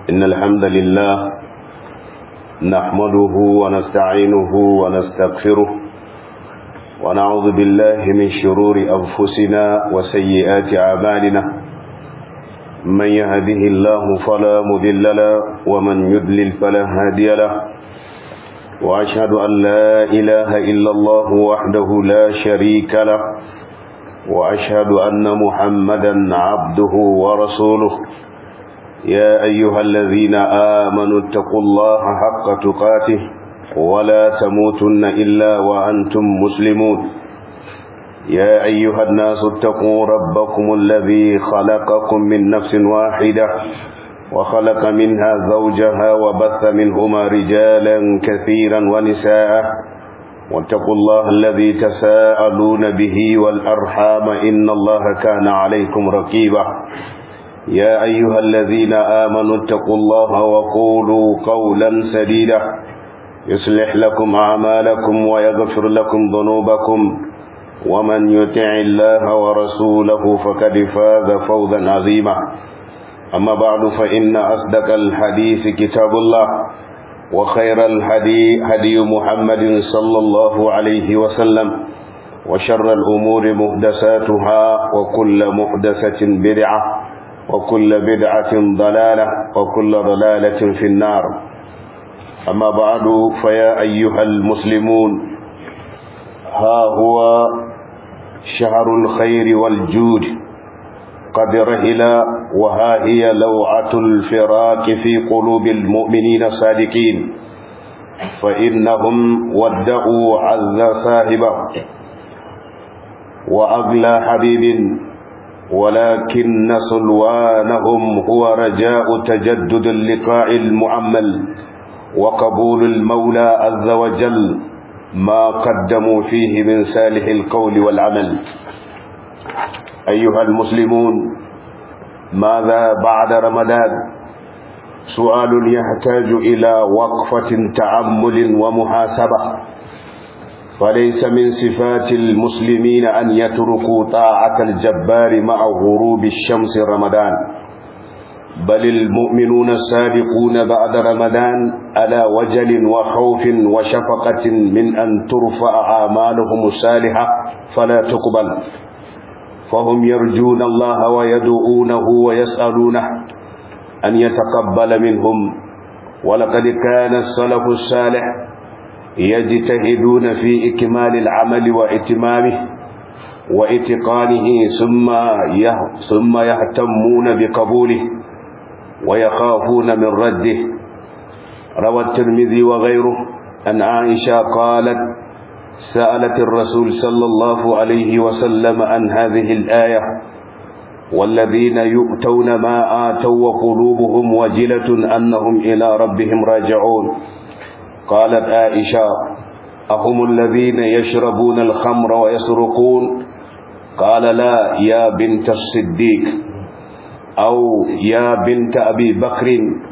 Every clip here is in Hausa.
إن الحمد لله نحمده ونستعينه ونستغفره ونعوذ بالله من شرور أنفسنا وسيئات أعمالنا من يهده الله فلا مذل له ومن يضلل فلا هادي له وأشهد أن لا إله إلا الله وحده لا شريك له وأشهد أن محمدا عبده ورسوله يا أيها الذين آمنوا اتقوا الله حق تقاته ولا تموتن إلا وأنتم مسلمون يا أيها الناس اتقوا ربكم الذي خلقكم من نفس واحدة وخلق منها زوجها وبث منهما رجالا كثيرا ونساء واتقوا الله الذي تساءلون به والأرحام إن الله كان عليكم رقيبا يا أيها الذين آمنوا اتقوا الله وقولوا قولا سديدا يصلح لكم أعمالكم ويغفر لكم ذنوبكم ومن يطع الله ورسوله فقد فاز فوزا عظيما أما بعد فإن أصدق الحديث كتاب الله وخير الهدي هدي محمد صلى الله عليه وسلم وشر الأمور محدثاتها وكل محدثة بدعة وكل بدعة ضلالة وكل ضلالة في النار أما بعد فيا أيها المسلمون ها هو شهر الخير والجود قد رهل وها هي لوعة الفراق في قلوب المؤمنين الصادقين فإنهم ودعوا عز صاحبه وأغلى حبيب ولكن سلوانهم هو رجاء تجدد اللقاء المعمل وقبول المولى عز وجل ما قدموا فيه من صالح القول والعمل أيها المسلمون ماذا بعد رمضان سؤال يحتاج إلى وقفة تأمل ومحاسبة فليس من صفات المسلمين أن يتركوا طاعة الجبار مع غروب الشمس رمضان بل المؤمنون السابقون بعد رمضان على وجل وخوف وشفقة من أن ترفع أعمالهم الصالحة فلا تقبل فهم يرجون الله ويدعونه ويسألونه أن يتقبل منهم ولقد كان السلف الصالح يجتهدون في إكمال العمل وإتمامه وإتقانه ثم ثم يهتمون بقبوله ويخافون من رده روى الترمذي وغيره أن عائشة قالت سألت الرسول صلى الله عليه وسلم عن هذه الآية والذين يؤتون ما آتوا وقلوبهم وجلة أنهم إلى ربهم راجعون قالت عائشة أهم الذين يشربون الخمر ويسرقون قال لا يا بنت الصديق أو يا بنت أبي بكر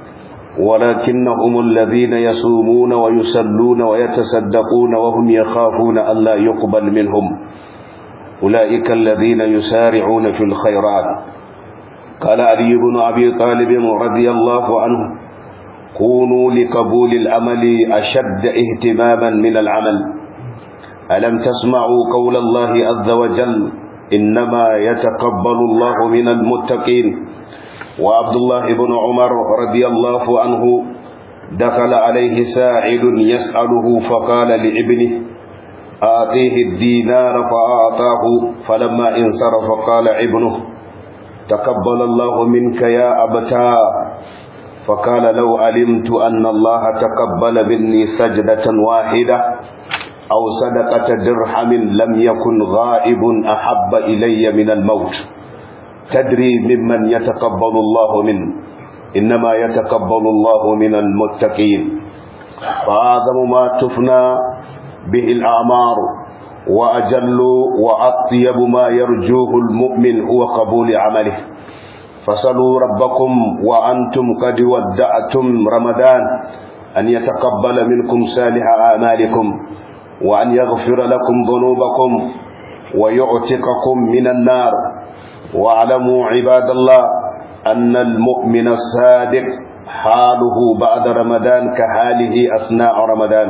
ولكنهم الذين يصومون ويصلون ويتصدقون وهم يخافون ألا يقبل منهم أولئك الذين يسارعون في الخيرات قال علي بن أبي طالب رضي الله عنه كونوا لقبول العمل أشد اهتماما من العمل ألم تسمعوا قول الله عز وجل إنما يتقبل الله من المتقين وعبد الله بن عمر رضي الله عنه دخل عليه ساعد يسأله فقال لابنه آتيه الدينار فأعطاه فلما انصرف قال ابنه تقبل الله منك يا أبتاه فقال لو علمت أن الله تقبل مني سجدة واحدة أو صدقة درهم لم يكن غائب أحب إلي من الموت تدري ممن يتقبل الله منه إنما يتقبل الله من المتقين فأعظم ما تفنى به الأعمار وأجل وأطيب ما يرجوه المؤمن هو قبول عمله فصلوا ربكم وأنتم قد ودعتم رمضان أن يتقبل منكم صالح أعمالكم وأن يغفر لكم ذنوبكم ويعتقكم من النار واعلموا عباد الله أن المؤمن الصادق حاله بعد رمضان كحاله أثناء رمضان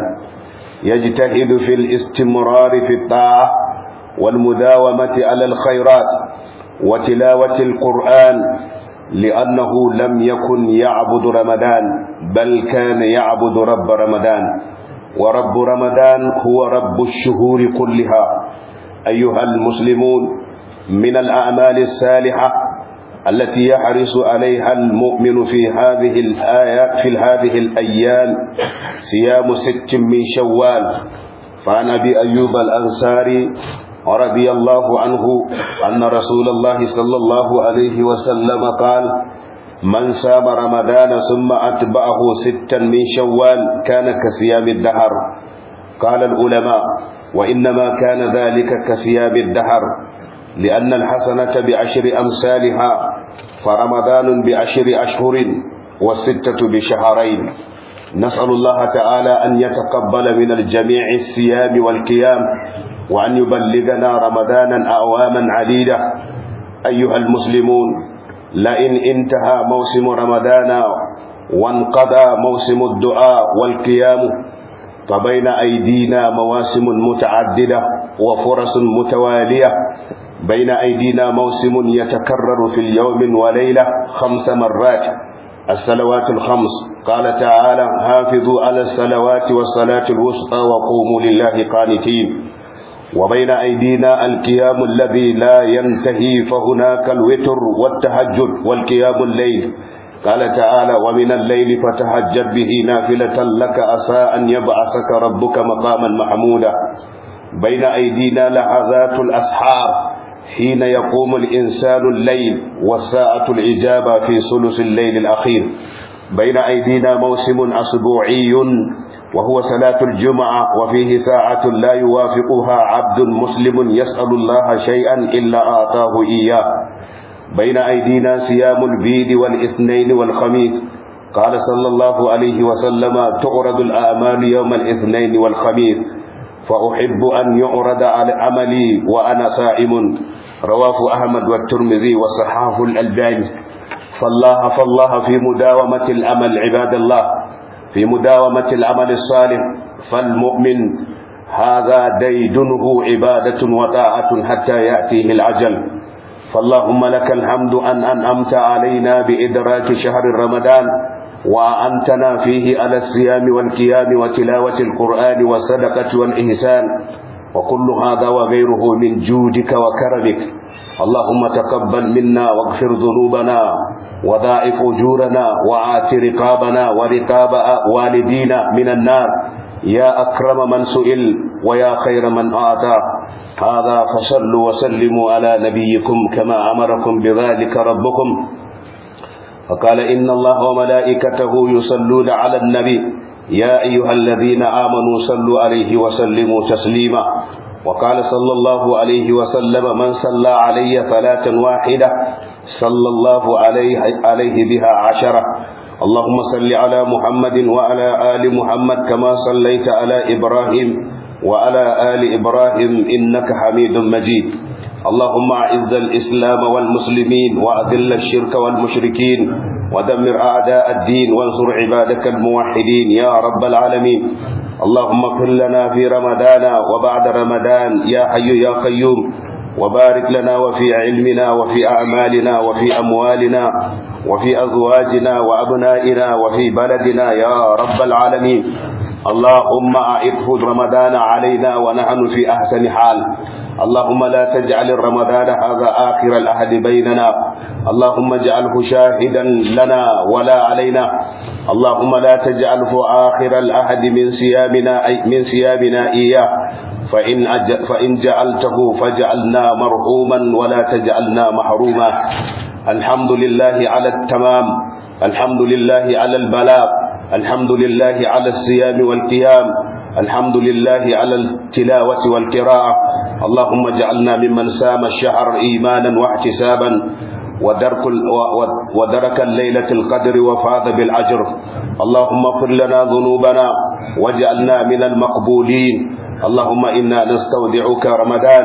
يجتهد في الاستمرار في الطاعة والمداومة على الخيرات وتلاوة القرآن لأنه لم يكن يعبد رمضان بل كان يعبد رب رمضان ورب رمضان هو رب الشهور كلها أيها المسلمون من الأعمال الصالحة التي يحرص عليها المؤمن في هذه الآيات في هذه الأيام صيام ست من شوال فعن أبي أيوب الأنصاري رضي الله عنه أن رسول الله صلى الله عليه وسلم قال من سام رمضان ثم أتبعه ستا من شوال كان كصيام الدهر قال العلماء وإنما كان ذلك كصيام الدهر لأن الحسنة بعشر أمثالها فرمضان بعشر أشهر والستة بشهرين نسأل الله تعالى أن يتقبل من الجميع الصيام والقيام وأن يبلغنا رمضانا أعواما عديدة أيها المسلمون لئن انتهى موسم رمضان وانقضى موسم الدعاء والقيام فبين أيدينا مواسم متعددة وفرص متوالية بين أيدينا موسم يتكرر في اليوم وليلة خمس مرات الصلوات الخمس قال تعالى حافظوا على الصلوات والصلاة الوسطى وقوموا لله قانتين وبين أيدينا القيام الذي لا ينتهي فهناك الوتر والتهجد والقيام الليل قال تعالى ومن الليل فتهجد به نافلة لك عسى أن يبعثك ربك مقاما محمودا بين أيدينا لحظات الأسحار حين يقوم الإنسان الليل والساعة الإجابة في ثلث الليل الأخير بين أيدينا موسم أسبوعي وهو صلاة الجمعة وفيه ساعة لا يوافقها عبد مسلم يسأل الله شيئا إلا أعطاه إياه بين أيدينا صيام البيد والاثنين والخميس قال صلى الله عليه وسلم تعرض الأعمال يوم الاثنين والخميس فأحب أن يعرض على عملي وأنا صائم رواه أحمد والترمذي وصححه الألباني فالله فالله في مداومة الأمل عباد الله في مداومة العمل الصالح فالمؤمن هذا ديدنه عبادة وطاعة حتى يأتيه العجل فاللهم لك الحمد أن أنعمت علينا بإدراك شهر رمضان وأنتنا فيه على الصيام والقيام وتلاوة القرآن والصدقة والإحسان وكل هذا وغيره من جودك وكرمك اللهم تقبل منا واغفر ذنوبنا وضاعف أجورنا وآت رقابنا ورقاب والدينا من النار يا أكرم من سئل ويا خير من أعطى هذا فصلوا وسلموا على نبيكم كما أمركم بذلك ربكم فقال إن الله وملائكته يصلون على النبي يا أيها الذين آمنوا صلوا عليه وسلموا تسليما وقال صلى الله عليه وسلم من صلى علي صلاة واحدة صلى الله عليه, عليه بها عشرة اللهم صل على محمد وعلى آل محمد كما صليت على إبراهيم وعلى آل إبراهيم إنك حميد مجيد اللهم أعز الإسلام والمسلمين وأذل الشرك والمشركين ودمر أعداء الدين وانصر عبادك الموحدين يا رب العالمين اللهم اغفر لنا في رمضان وبعد رمضان يا حي يا قيوم وبارك لنا وفي علمنا وفي أعمالنا وفي أموالنا وفي أزواجنا وأبنائنا وفي بلدنا يا رب العالمين اللهم أعده رمضان علينا ونحن في أحسن حال اللهم لا تجعل رمضان هذا آخر الأحد بيننا اللهم اجعله شاهدا لنا ولا علينا اللهم لا تجعله آخر الأحد من صيامنا أي من صيامنا إياه فإن أج... فإن جعلته فجعلنا مرحوما ولا تجعلنا محروما الحمد لله على التمام الحمد لله على البلاغ الحمد لله على الصيام والقيام الحمد لله على التلاوة والقراءة اللهم اجعلنا ممن سام الشهر إيمانا واحتسابا ودرك ودرك الليلة القدر وفاز بالأجر اللهم اغفر لنا ذنوبنا واجعلنا من المقبولين اللهم إنا نستودعك رمضان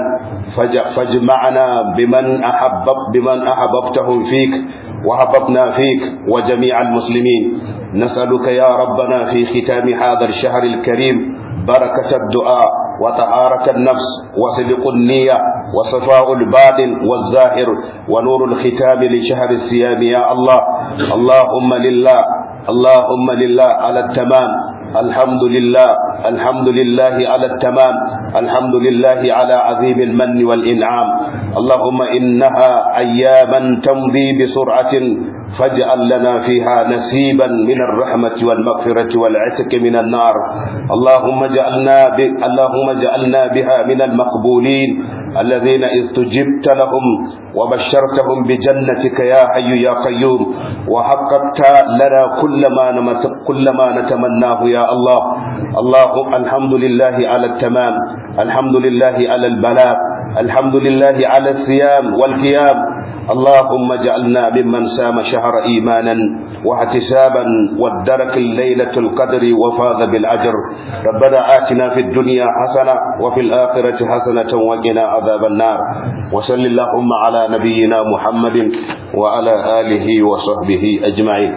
فاجمعنا بمن أحبب بمن أحببتهم فيك وحببنا فيك وجميع المسلمين نسألك يا ربنا في ختام هذا الشهر الكريم بركة الدعاء وطهارة النفس وصدق النية وصفاء الباطن والظاهر ونور الختام لشهر الصيام يا الله اللهم لله اللهم لله على التمام الحمد لله الحمد لله على التمام الحمد لله على عظيم المن والإنعام اللهم إنها أياما تمضي بسرعة فاجعل لنا فيها نسيبا من الرحمة والمغفرة والعتق من النار اللهم اجعلنا ب... اللهم اجعلنا بها من المقبولين الذين استجبت لهم وبشرتهم بجنتك يا حي يا قيوم وحققت لنا كل ما نمت... كل ما نتمناه يا الله اللهم الحمد لله على التمام الحمد لله على البلاء الحمد لله على الصيام والقيام اللهم اجعلنا ممن سام شهر ايمانا واحتسابا وادرك الليله القدر وفاز بالاجر ربنا اتنا في الدنيا حسنه وفي الاخره حسنه وقنا عذاب النار وصل اللهم على نبينا محمد وعلى اله وصحبه اجمعين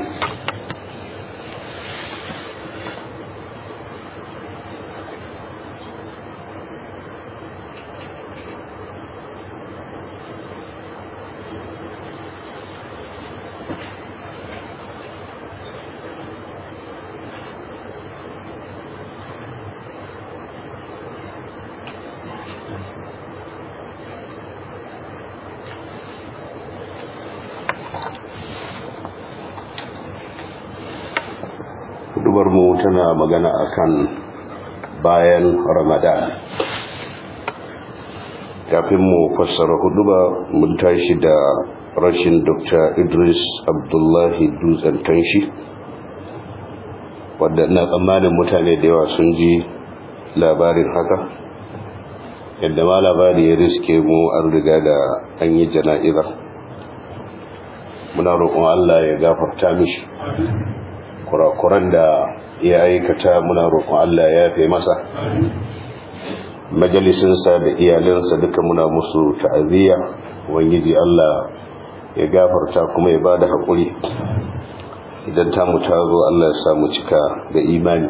mu tana magana akan bayan ramadan kafin mu fassara huduba mun tashi da rashin dr idris abdullahi dutsen tanshi wadda na tsammanin mutane da yawa sun ji labarin haka yadda ma labari ya riske mu an riga da an yi jana'izar muna roƙon allah ya gafarta mishi kurakuran da ya aikata muna roƙon Allah ya yafe masa majalisinsa da iyalinsa duka muna musu ta'aziyya ubangiji Allah ya gafarta kuma ya bada haƙuri idan ta mu ta zo Allah ya samu cika da imani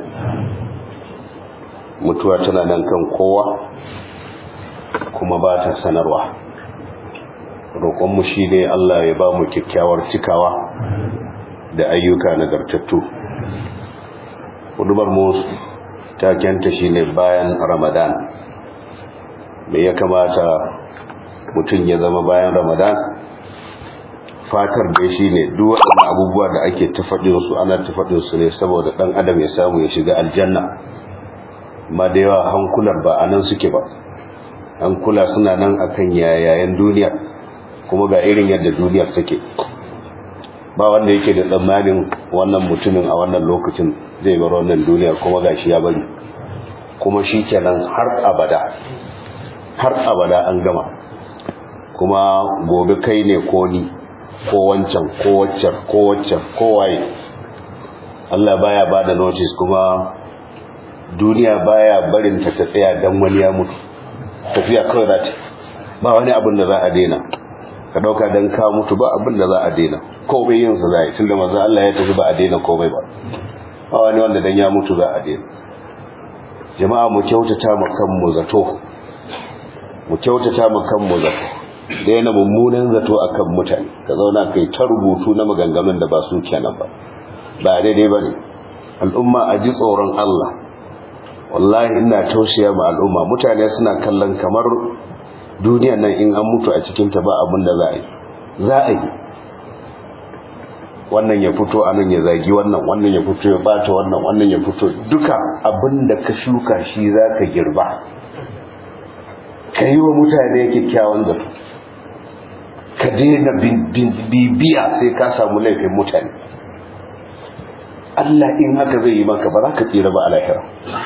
mutuwa tana nan kan kowa kuma ba ta sanarwa roƙonmu shi ne Allah ya ba mu kyakkyawar cikawa da ayyuka nagartattu hudubar mu takenta shine bayan ramadan me ya kamata mutum ya zama bayan ramadan fatar da shine duk waɗannan abubuwa da ake tafaɗin su ana tafaɗin su ne saboda ɗan adam ya samu ya shiga aljanna amma da yawa hankular ba a nan suke ba hankula suna nan akan yayayen duniya kuma ga irin yadda duniyar take ba wanda yake da tsammanin wannan mutumin a wannan lokacin zai bar wannan duniya kuma gashi ya bari kuma shi kenan har abada har abada an gama kuma gobe kai ne ko ni ko wancan ko waccan ko waccan ko waye Allah baya bada notice kuma duniya baya barin ta ta tsaya dan wani ya mutu tafiya kawai za ta ba wani abin da za a daina ka dauka dan ka mutu ba abin da za a daina komai yin sa zai tunda manzo Allah ya tafi ba a daina komai ba ba wani wanda dan ya mutu za a daina jama'a mu kyautata mu kanmu zato mu kyautata mu kanmu zato daina mummunan zato akan mutane ka zauna kai ta rubutu na maganganun da ba su kenan ba ba daidai bane al'umma a ji tsoron Allah wallahi ina tausaya ma al'umma mutane suna kallon kamar duniyar nan in an mutu a cikinta ba abin da za a yi za a yi wannan ya fito a nan ya zagi wannan wannan ya fito ya bata wannan wannan ya fito duka abin da ka shuka shi za ka girba ka yi wa mutane kyakkyawan zato ka daina bibiya sai ka samu laifin mutane Allah in haka zai yi maka ba za ka tsira ba a lahira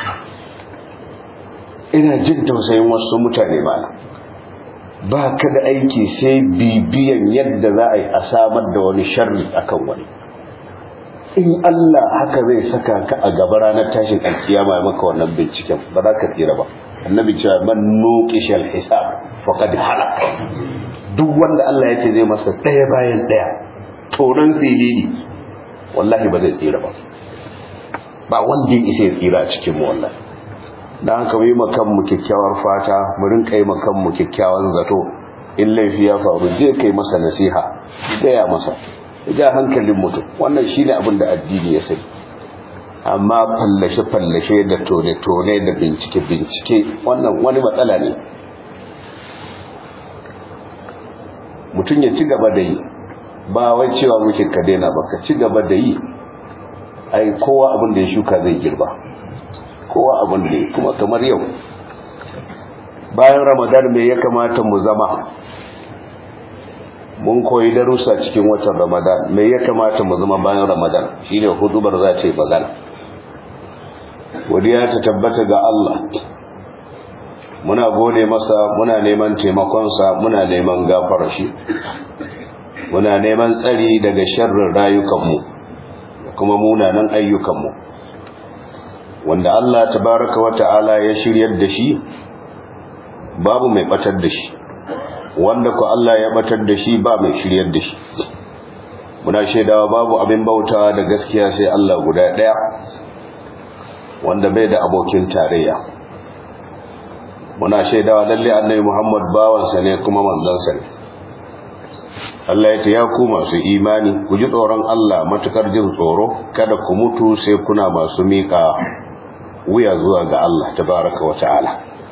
ina jin tausayin wasu mutane ba ba ka da aiki sai bibiyan yadda za a yi a samar da wani sharri akan wani in Allah haka zai saka ka a gaba ranar tashin alkiyama ya maka wannan binciken ba za ka tsira ba annabi cewa man nuqishal hisab faqad halak duk wanda Allah ya ce zai masa daya bayan daya tonan silili wallahi ba zai tsira ba ba wanda ya isa ya tsira a cikin mu wallahi dan haka mu yi makan mu kyakkyawar fata mu rinka yi makan mu kyakkyawan zato in laifi ya faru je kai masa nasiha gaya masa ja hankalin mutum wannan shine abin da addini ya sani amma fallashe fallashe da tone tone da bincike bincike wannan wani matsala ne mutum ya ci gaba da yi ba wai cewa muke ka daina ba ka ci gaba da yi ai kowa abin da ya shuka zai girba kowa abin da ya kuma kamar yau bayan ramadan me ya kamata mu zama mun koyi darussa cikin watan ramadan me ya kamata mu zama bayan ramadan shine hudubar za ta yi magana godiya ta tabbata ga Allah muna gode masa muna neman taimakonsa muna neman gafara shi muna neman tsari daga sharrin rayukanmu kuma munanan ayyukanmu wanda Allah tabaraka wa ta'ala ya shiryar da shi babu mai batar da shi wanda ku Allah ya batar da shi ba mai shiryar da shi muna shaidawa babu abin bautawa da gaskiya sai Allah guda daya wanda bai da abokin tarayya muna shaidawa lalle annabi Muhammad bawansa ne kuma manzansa ne Allah ya ce ya ku masu imani ku ji tsoron Allah matukar jin tsoro kada ku mutu sai kuna masu mika wuya zuwa ga Allah tabaraka wa ta'ala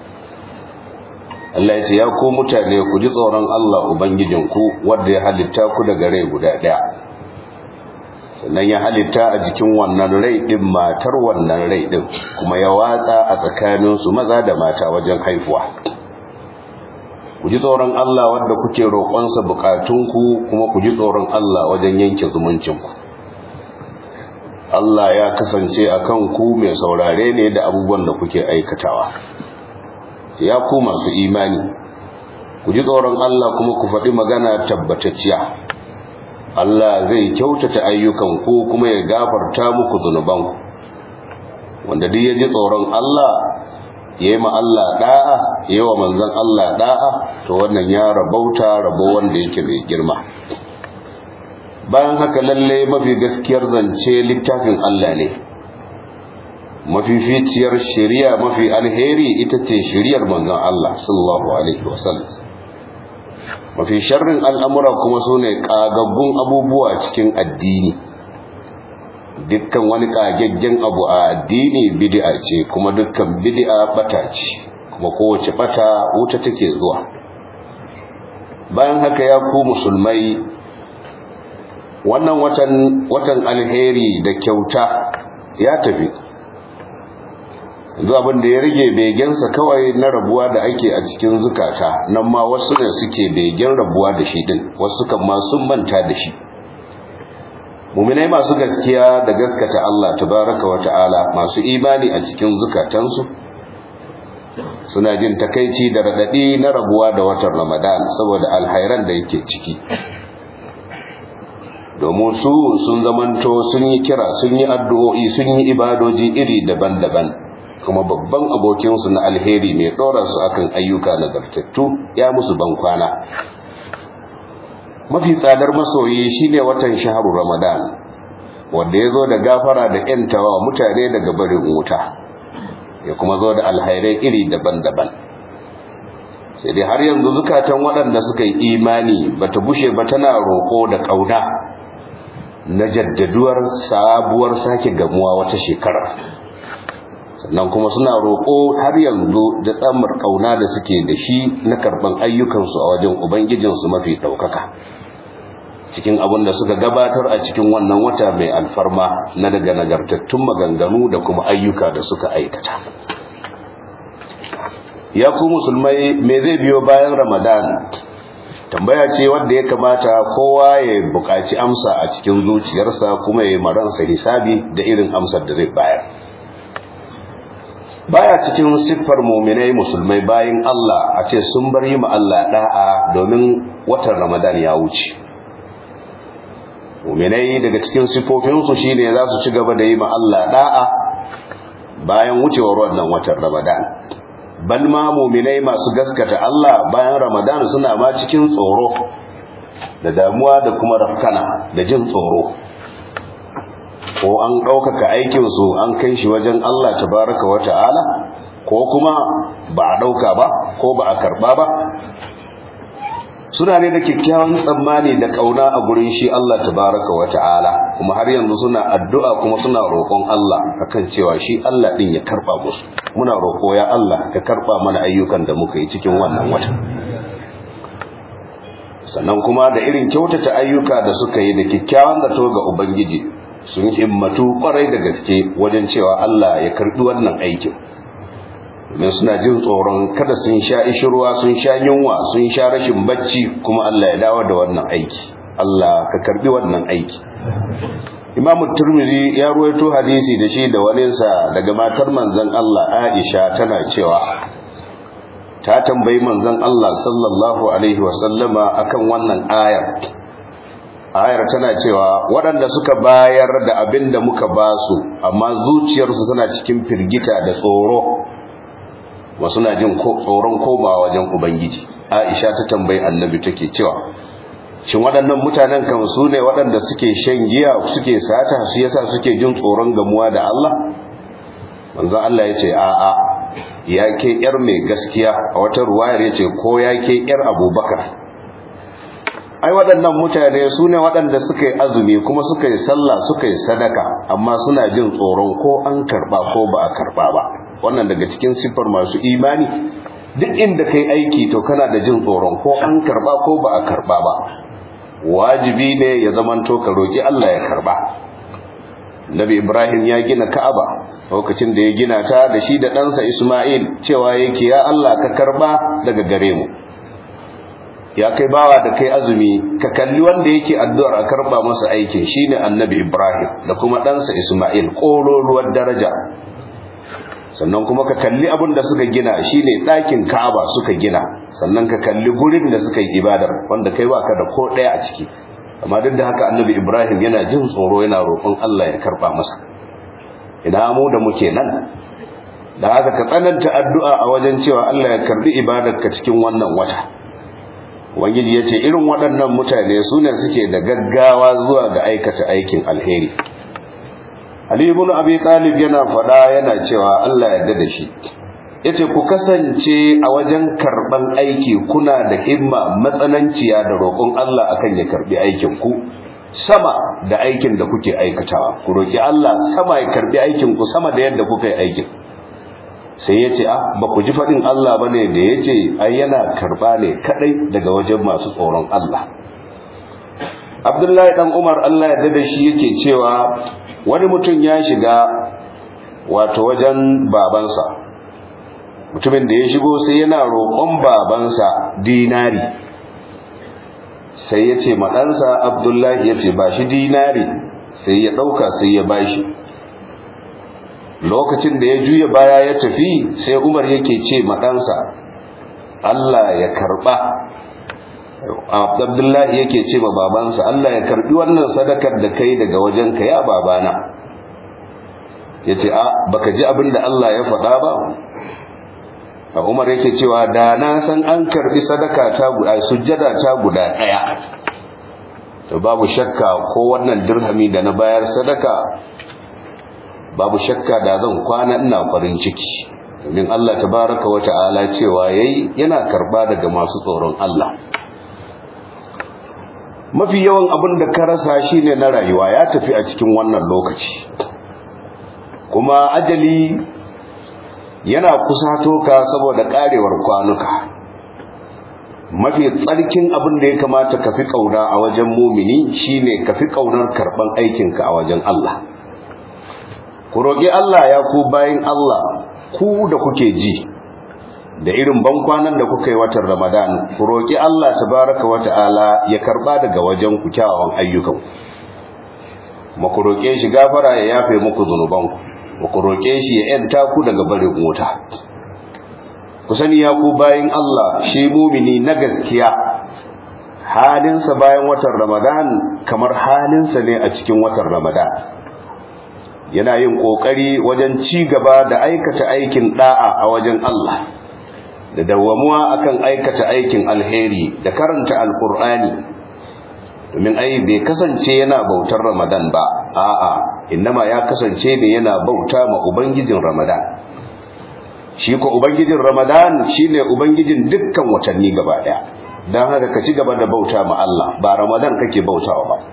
Allah ya ce ya ku mutane ku ji tsoron Allah ubangijinku wanda ya halitta ku daga rai guda daya sannan ya halitta a jikin wannan rai din matar wannan rai din kuma ya watsa a tsakanin su maza da mata wajen haifuwa ku ji tsoron Allah wanda kuke roƙonsa bukatunku kuma ku ji tsoron Allah wajen yanke zumuncinku Allah ya kasance akan ku mai saurare ne da abubuwan da kuke aikatawa sai ya ku masu imani ku ji tsoron Allah kuma ku faɗi magana tabbatacciya Allah zai kyautata ayyukan ku kuma ya gafarta muku zunubanku wanda duk ya ji tsoron Allah ya yi ma Allah da'a ya yi wa manzon Allah da'a to wannan ya rabauta rabo wanda yake mai girma bayan haka lalle mafi gaskiyar zance littafin Allah ne mafificiyar shari'a mafi alheri ita ce shari'ar manzon Allah sallallahu alaihi wasallam mafi sharrin al'amura kuma sune kagaggun abubuwa cikin addini dukkan wani kagaggen abu a addini bid'a ce kuma dukkan bid'a bata ce kuma kowace bata wuta take zuwa bayan haka ya ku musulmai wannan watan watan alheri da kyauta ya tafi yanzu abin da ya rage begensa kawai na rabuwa da ake a cikin zukata nan ma wasu ne suke begen rabuwa da shi din wasu kan ma sun manta da shi muminai masu gaskiya da gaskata Allah tabaraka wa ta'ala masu imani a cikin zukatansu suna jin takaici da radadi na rabuwa da watan Ramadan saboda alhairan da yake ciki domin su sun zamanto sun yi kira sun yi addu'o'i sun yi ibadoji iri daban-daban kuma babban abokinsu na alheri mai ɗora su akan ayyuka nagartattu ya musu bankwana mafi tsadar masoyi shine watan shaharu ramadan wanda ya zo da gafara da ‘yantawa mutane daga barin wuta ya kuma zo da alhairai iri daban-daban sai dai har yanzu zukatan waɗanda suka yi imani bata bushe ba tana roƙo da ƙauna na jaddaduwar sabuwar sake gamuwa wata shekara sannan kuma suna roƙo har yanzu da tsamar ƙauna da suke da shi na karɓan ayyukansu a wajen ubangijinsu mafi ɗaukaka cikin abin da suka gabatar a cikin wannan wata mai alfarma na daga nagartattun maganganu da kuma ayyuka da suka aikata ya ku musulmai me zai biyo bayan ramadan tambaya ce wadda ya kamata kowa ya buƙaci amsa a cikin zuciyarsa kuma ya yi maransa hisabi da irin amsar da zai bayar baya cikin siffar muminai musulmai bayin Allah a ce sun bar yi ma Allah da'a domin watan ramadan ya wuce muminai daga cikin siffofinsu shine za su ci gaba da yi ma Allah da'a bayan wucewar wannan watan ramadan bal ma muminai masu gaskata Allah bayan Ramadan suna ma cikin tsoro da damuwa da kuma rafkana da jin tsoro ko an ɗaukaka aikinsu an kai shi wajen Allah tabaraka wa ta'ala ko kuma ba a ɗauka ba ko ba a karɓa ba suna ne da kyakkyawan tsammani da ƙauna a gurin shi Allah tabaraka wa ta'ala kuma har yanzu suna addu'a kuma suna roƙon Allah akan cewa shi Allah ɗin ya karɓa musu muna roƙo ya Allah ka karɓa mana ayyukan da muka yi cikin wannan wata sannan kuma da irin kyautata ayyuka da suka yi da kyakkyawan zato ga Ubangiji sun himmatu kwarai da gaske wajen cewa Allah ya karbi wannan aikin domin suna jin tsoron kada sun sha ishirwa sun sha yunwa sun sha rashin bacci kuma Allah ya dawo da wannan aiki Allah ka karbi wannan aiki Imam Turmizi ya ruwaito hadisi da shi da waninsa daga matar manzon Allah Aisha tana cewa ta tambayi manzon Allah sallallahu alaihi wasallama akan wannan ayar ayar tana cewa waɗanda suka bayar da abin da muka ba su amma zuciyarsu tana cikin firgita da tsoro wasu na jin tsoron komawa wajen ubangiji aisha ta tambayi annabi take cewa shin waɗannan mutanen kan su ne waɗanda suke shan giya suke sata su yasa suke jin tsoron gamuwa da Allah manzo Allah ya ce a'a ya ke yar mai gaskiya a wata ruwayar ya ce ko ya ke yar abubakar ai waɗannan mutane su ne waɗanda suka yi azumi kuma suka yi sallah suka yi sadaka amma suna jin tsoron ko an karɓa ko ba a karɓa ba wannan daga cikin siffar masu imani duk inda kai aiki to kana da jin tsoron ko an karɓa ko ba a karɓa ba wajibi ne ya zamanto ka roƙi Allah ya karɓa Nabi Ibrahim ya gina Ka'aba lokacin da ya gina ta da shi da ɗansa Ismail cewa yake ya Allah ka karɓa daga gare mu ya kai bawa da kai azumi ka kalli wanda yake addu'ar a karba masa aikin shine annabi Ibrahim da kuma ɗansa Ismail ƙololuwar daraja sannan kuma ka kalli abin da suka gina shine ɗakin Ka'aba suka gina sannan ka kalli gurin da suka yi ibadar wanda kai baka da ko ɗaya a ciki amma duk da haka annabi Ibrahim yana jin tsoro yana roƙon Allah ya karba masa ina mu da muke nan da haka ka tsananta addu'a a wajen cewa Allah ya karbi ibadarka cikin wannan wata Ubangiji ya ce irin waɗannan mutane su ne suke da gaggawa zuwa ga aikata aikin alheri. Ali ibn Abi Talib yana faɗa yana cewa Allah ya da shi. Yace ku kasance a wajen karban aiki kuna da himma matsananciya da roƙon Allah akan ya karbi aikin ku sama da aikin da kuke aikatawa. Ku roki Allah sama ya karbi aikin ku sama da yadda kuka yi aikin. sai ya ce ah ba ku ji faɗin Allah ba ne da ya ce ai yana karɓa ne kaɗai daga wajen masu tsoron Allah Abdullahi ɗan Umar Allah ya da shi yake cewa wani mutum ya shiga wato wajen babansa mutumin da ya shigo sai yana roƙon babansa dinari sai ya ce maɗansa Abdullahi ya ce ba shi dinari sai ya ɗauka sai ya bashi lokacin da ya juya baya ya tafi sai umar yake ce maɗansa Allah ya karɓa abdullahi yake ce ma babansa Allah ya karɓi wannan sadakar da kai daga wajenka ya babana ya ce a baka ji abin da Allah ya faɗa ba a umar yake cewa da na san an karɓi sadaka ta guda sujjada ta guda ɗaya to babu shakka ko wannan dirhami da na bayar sadaka babu shakka da zan kwana ina farin ciki domin Allah tabaraka wa ta'ala cewa yayi yana karba daga masu tsoron Allah mafi yawan abin da ka rasa shine na rayuwa ya tafi a cikin wannan lokaci kuma ajali yana kusato ka saboda karewar kwanuka mafi tsarkin abin da ya kamata ka fi kauna a wajen mumini shine ka fi kaunar karban aikinka a wajen Allah ku roƙi Allah ya ku bayin Allah ku da kuke ji da irin bankwanan da kuka yi watan Ramadan ku roƙi Allah tabaraka wa ta'ala ya karba daga wajen ku kyawawan ayyukan ku ku roƙe shi gafara ya yafe muku zunubanku ku roƙe shi ya yanta ku daga barin wuta ku sani ya ku bayin Allah shi mumini na gaskiya halinsa bayan watan Ramadan kamar halinsa ne a cikin watan Ramadan yana yin kokari wajen ci gaba da aikata aikin da'a a wajen Allah da dawwamuwa akan aikata aikin alheri da karanta alkur'ani domin ai bai kasance yana bautar ramadan ba a'a innama ya kasance ne yana bauta ma ubangijin ramadan shi ko ubangijin ramadan shine ubangijin dukkan watanni gaba daya dan haka ka ci gaba da bauta ma Allah ba ramadan kake bautawa ba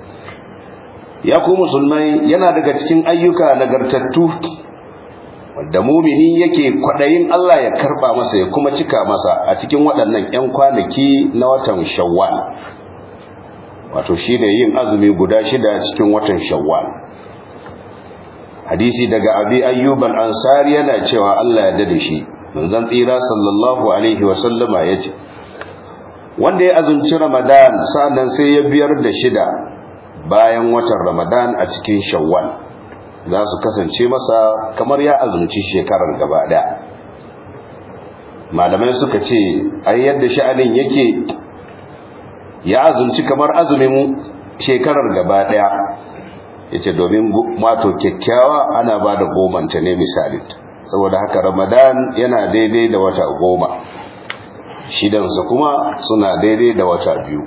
ya ku musulmai yana daga cikin ayyuka nagartattu wanda mumini yake kwadayin Allah ya karba masa ya kuma cika masa a cikin waɗannan 'yan kwanaki na watan shawwal wato shine yin azumi guda shida cikin watan shawwal hadisi daga abi ayyub al-ansari yana cewa Allah ya dade shi manzon tsira sallallahu alaihi wa sallama yace wanda ya azumci ramadan sannan sai ya biyar da shida bayan watan ramadan a cikin shawwal za su kasance masa kamar ya azumci shekarar gaba daya malamai suka ce ai yadda sha'anin yake ya azumci kamar azumin shekarar gaba daya yace domin mato kyakkyawa ana ba da gomanta ne misali saboda haka ramadan yana daidai da wata goma shidansa kuma suna daidai da wata biyu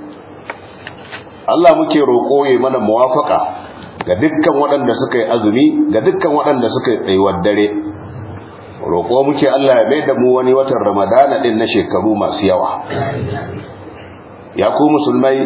Allah muke roƙo ya mana muwafaka ga dukkan waɗanda suka yi azumi ga dukkan waɗanda suka yi tsayuwar dare roƙo muke Allah ya mai da mu wani watan ramadana ɗin na shekaru masu yawa ya ku musulmai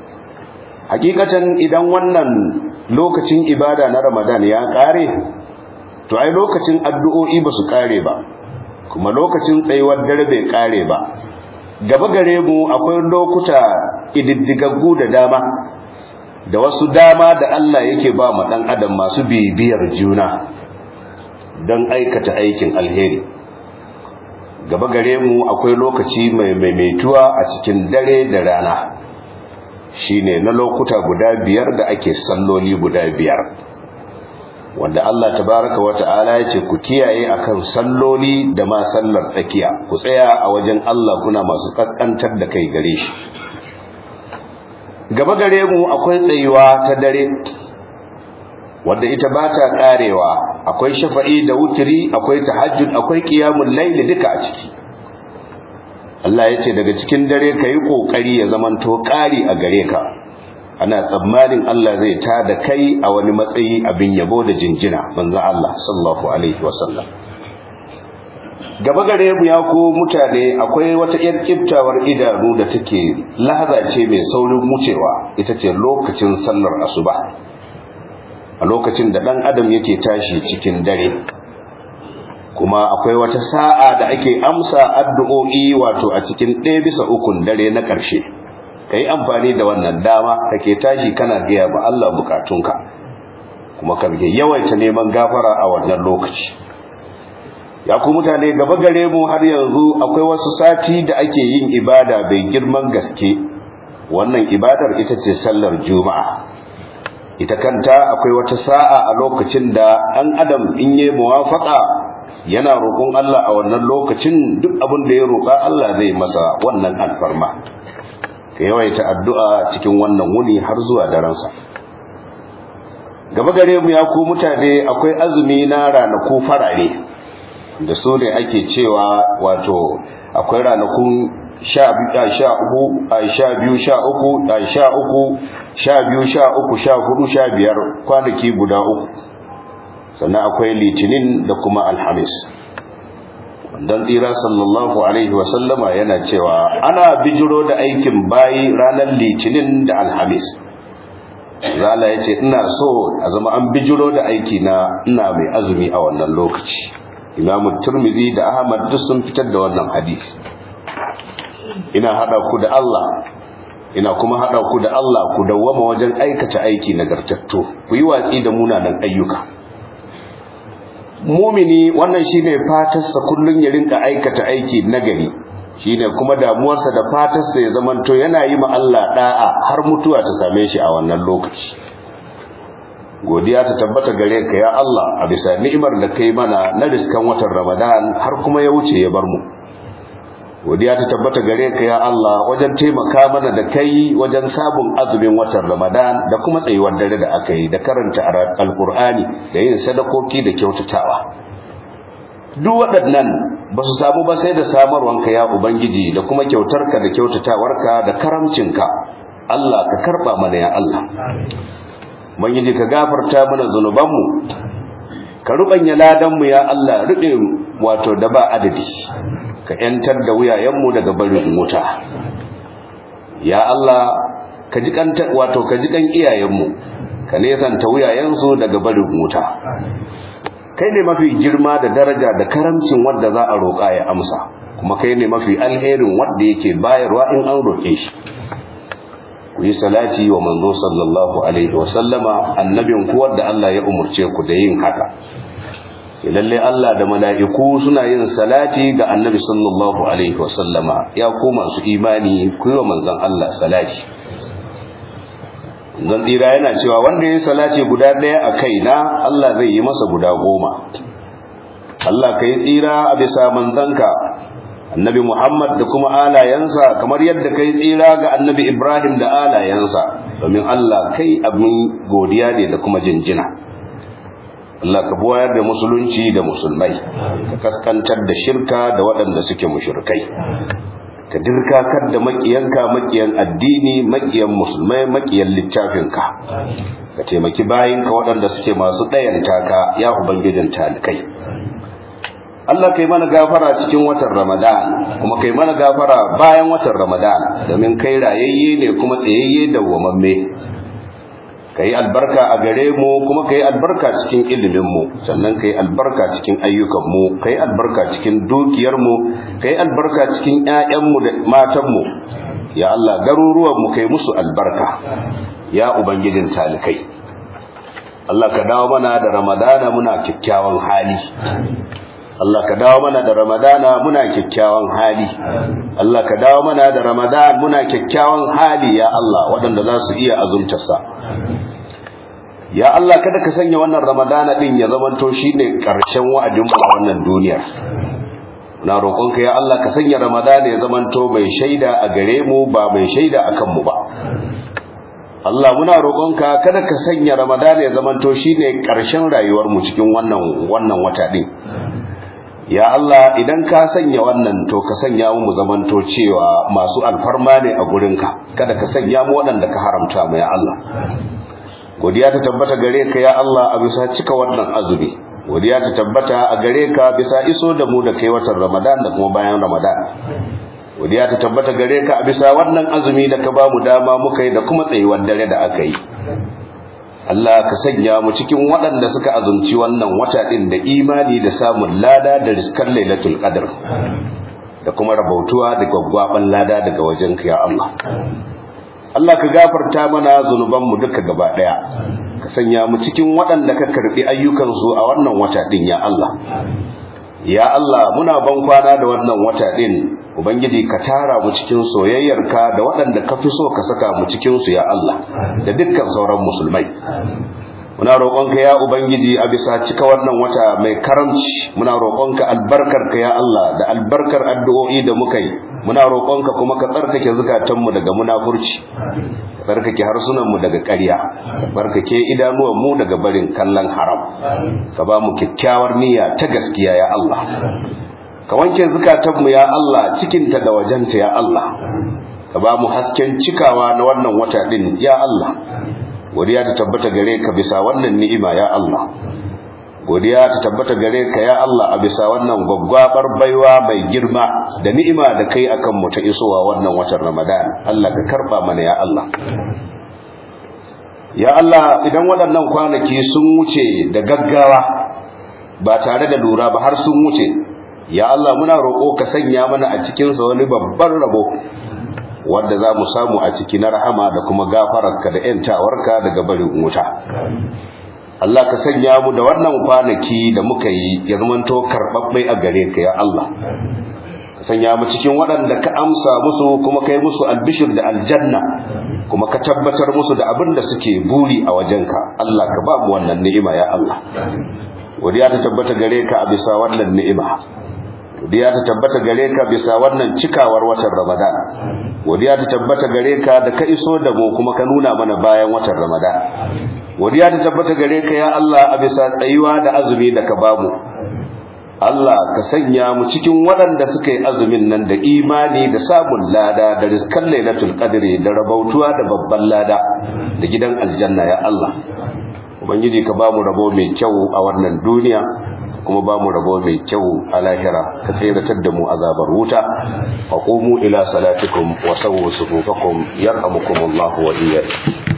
hakikatan idan wannan lokacin ibada na ramadan ya ƙare to ai lokacin addu'o'i ba su ƙare ba kuma lokacin tsayuwar dare bai ƙare ba gaba gare mu akwai lokuta ididdigaggu da dama da wasu dama da Allah yake ba mu dan adam masu bibiyar juna don aikata aikin alheri gaba gare mu akwai lokaci mai maimaituwa a cikin dare da rana shine na lokuta guda biyar da ake salloli guda biyar wanda Allah tabaraka wa ta'ala ya ce ku kiyaye akan salloli da ma sallar tsakiya ku tsaya a wajen Allah kuna masu kaskantar da kai gare shi gaba gare mu akwai tsayuwa ta dare wanda ita ba ta karewa akwai shafa'i da wutiri akwai tahajjud akwai qiyamul layl duka a ciki Allah ya ce daga cikin dare ka yi ƙoƙari ya zamanto ƙari a gare ka ana tsammanin Allah zai ta da kai a wani matsayi abin yabo da jinjina manzan Allah sallallahu alaihi wasallam gaba gare mu ya ko mutane akwai wata yar kiftawar idanu da take lahaza ce mai saurin wucewa ita ce lokacin sallar asuba a lokacin da ɗan adam yake tashi cikin dare kuma akwai wata sa'a da ake amsa addu'o'i wato a cikin ɗaya bisa ukun dare na ƙarshe ka yi amfani da wannan dama da ke tashi kana gaya ba Allah bukatunka kuma ka yawaita neman gafara a wannan lokaci ya ku mutane gaba gare mu har yanzu akwai wasu sati da ake yin ibada bai girman gaske wannan ibadar ita ce sallar juma'a ita kanta akwai wata sa'a a lokacin da an adam in yi muwafaka yana roƙon Allah a wannan lokacin duk abin da ya roƙa Allah zai masa wannan alfarma ka yawaita addu'a cikin wannan wuni har zuwa daransa gaba gare mu ya ku mutane akwai azumi na ranaku farare da su ne ake cewa wato akwai ranakun sha biyu sha uku sha biyu sha uku sha uku sha biyu sha uku sha hudu sha biyar kwanaki guda uku sannan akwai litinin da kuma alhamis dan tsira sallallahu alaihi wasallama yana cewa ana bijiro da aikin bayi ranar litinin da alhamis zala ya ce ina so a zama an bijiro da aiki na ina mai azumi a wannan lokaci imamu turmizi da ahmad duk sun fitar da wannan hadisi ina hada ku da Allah ina kuma hada ku da Allah ku dawwama wajen aikata aiki nagartattu ku yi watsi da munanan ayyuka mumini wannan shine fatarsa kullun ya rinka aikata aiki nagari shine kuma damuwarsa da fatarsa ya zamanto yana yi ma Allah da'a har mutuwa ta same shi a wannan lokaci godiya ta tabbata gare ka ya Allah a bisa ni'imar da kai mana na riskan watan Ramadan har kuma ya wuce ya bar mu godiya ta tabbata gare ka ya Allah wajen taimaka mana da kai wajen sabon azumin watan Ramadan da kuma tsayuwar dare da aka yi da karanta alkur'ani da yin sadakoki da kyautatawa duk waɗannan ba su samu ba sai da samarwanka ya ubangiji da kuma kyautarka da kyautatawarka da karamcinka Allah ka karba mana ya Allah ubangiji ka gafarta mana zunubanmu ka rubanya ladanmu ya Allah rube wato da ba adadi ka yantar da wuyayenmu daga barin wuta ya Allah ka ji kan wato ka ji kan iyayenmu ka nesanta wuyayensu daga barin wuta kai ne mafi girma da daraja da karamcin wanda za a roƙa ya amsa kuma kai ne mafi alherin wanda yake bayarwa in an roƙe shi ku yi salati wa manzo sallallahu alaihi wa sallama annabin ku wanda Allah ya umurce ku da yin haka lalle Allah da mala'iku suna yin salati ga annabi sallallahu alaihi wa sallama ya ku masu imani ku yi wa manzon Allah salati zan tsira yana cewa wanda ya salace guda ɗaya a kaina Allah zai yi masa guda goma Allah ka yi tsira a bisa manzanka annabi Muhammad da kuma alayensa kamar yadda ka yi tsira ga annabi Ibrahim da alayensa domin Allah kai abin godiya ne da kuma jinjina Allah ka buwayar da musulunci da musulmai ka kaskantar da shirka da waɗanda suke mushrikai ka dirkakar da makiyanka makiyan addini makiyan musulmai makiyan littafinka ka taimaki bayinka waɗanda suke masu ɗayanta ka ya ubangijin talikai Allah kai mana gafara cikin watan Ramadan kuma kai mana gafara bayan watan Ramadan domin kai rayayye ne kuma tsayayye da wamamme kai albarka a gare mu kuma kai albarka cikin ilimin mu sannan kai albarka cikin ayyukan mu kai albarka cikin dukiyar mu kai albarka cikin ƴaƴan mu da matan mu ya Allah garuruwan mu kai musu albarka ya ubangijin talikai Allah ka dawo mana da Ramadana muna kyakkyawan hali Allah ka dawo mana da Ramadana muna kyakkyawan hali Allah ka dawo mana da Ramadan muna kyakkyawan hali ya Allah waɗanda za su iya azumtarsa ya Allah kada ka sanya wannan Ramadana din ya zamanto shine ƙarshen wa'adin mu a wannan duniyar na roƙonka ya Allah ka sanya Ramadana ya zamanto mai shaida a gare mu ba mai shaida akan mu ba Allah muna roƙonka kada ka sanya Ramadana ya zamanto shine ƙarshen rayuwar mu cikin wannan wannan wata din ya Allah idan ka sanya wannan to ka sanya mu zamanto cewa masu alfarma ne a gurinka kada ka sanya mu waɗanda ka haramta mu ya Allah godiya ta tabbata gare ka ya Allah a bisa cika wannan azumi godiya ta tabbata a gare ka bisa iso da mu da kai watan Ramadan da kuma bayan Ramadan godiya ta tabbata gare ka a bisa wannan azumi da ka ba mu dama muka yi da kuma tsayuwar dare da aka yi Allah ka sanya mu cikin waɗanda suka azumci wannan wata ɗin da imani da samun lada da riskar lailatul qadr da kuma rabautuwa da gwaggwaban lada daga wajenka ya Allah Allah ka gafarta mana zunubanmu duka gaba ɗaya ka sanya mu cikin waɗanda ka karɓi ayyukansu a wannan wata ɗin ya Allah ya Allah muna ban kwana da wannan wata ɗin ubangiji ka tara mu cikin soyayyarka da waɗanda ka fi so ka saka mu cikin su ya Allah da dukkan sauran musulmai muna roƙonka ya ubangiji a bisa cika wannan wata mai karamci muna roƙonka albarkarka ya Allah da albarkar addu'o'i da muka yi muna roƙonka kuma ka tsarkake zukatanmu daga munafurci ka tsarkake harsunanmu daga ƙarya ka tsarkake idanuwanmu daga barin kallon haram ka ba mu kyakkyawar niyya ta gaskiya ya Allah ka wanke zukatanmu ya Allah cikinta da wajenta ya Allah ka ba mu hasken cikawa na wannan wata din ya Allah godiya ta tabbata gare ka bisa wannan ni'ima ya Allah godiya ta tabbata gare ka ya Allah a bisa wannan gwaggwabar baiwa mai girma da ni'ima da kai akan mu ta isowa wannan watan Ramadan Allah ka karba mana ya Allah ya Allah idan waɗannan kwanaki sun wuce da gaggawa ba tare da lura ba har sun wuce ya Allah muna roƙo ka sanya mana a cikin sa wani babban rabo wanda za mu samu a ciki na rahama da kuma gafararka da ‘yantawarka daga barin wuta. Allah ka sanya mu da wannan kwanaki da muka yi ya zamanto karɓaɓɓai a gare ka ya Allah. Ka sanya mu cikin waɗanda ka amsa musu kuma kai musu albishir da aljanna kuma ka tabbatar musu da abin da suke buri a wajenka. Allah ka ba mu wannan ni'ima ya Allah. Godiya ta tabbata gare ka a bisa wannan ni'ima. Godiya ta tabbata gare ka bisa wannan cikawar watan Ramadan. godiya ta tabbata gare ka da ka iso da mu kuma ka nuna mana bayan watan Ramadan godiya ta tabbata gare ka ya Allah a bisa tsayuwa da azumi da ka bamu Allah ka sanya mu cikin waɗanda suka yi azumin nan da imani da samun lada da rizkan lailatul qadri da rabautuwa da babban lada da gidan aljanna ya Allah ubangiji ka ba mu rabo mai kyau a wannan duniya kuma ba mu rabo mai kyau a lahira ka tseratar da mu azabar wuta faqumu ila salatikum wa sawwu sufufakum yarhamukumullahu wa iyyakum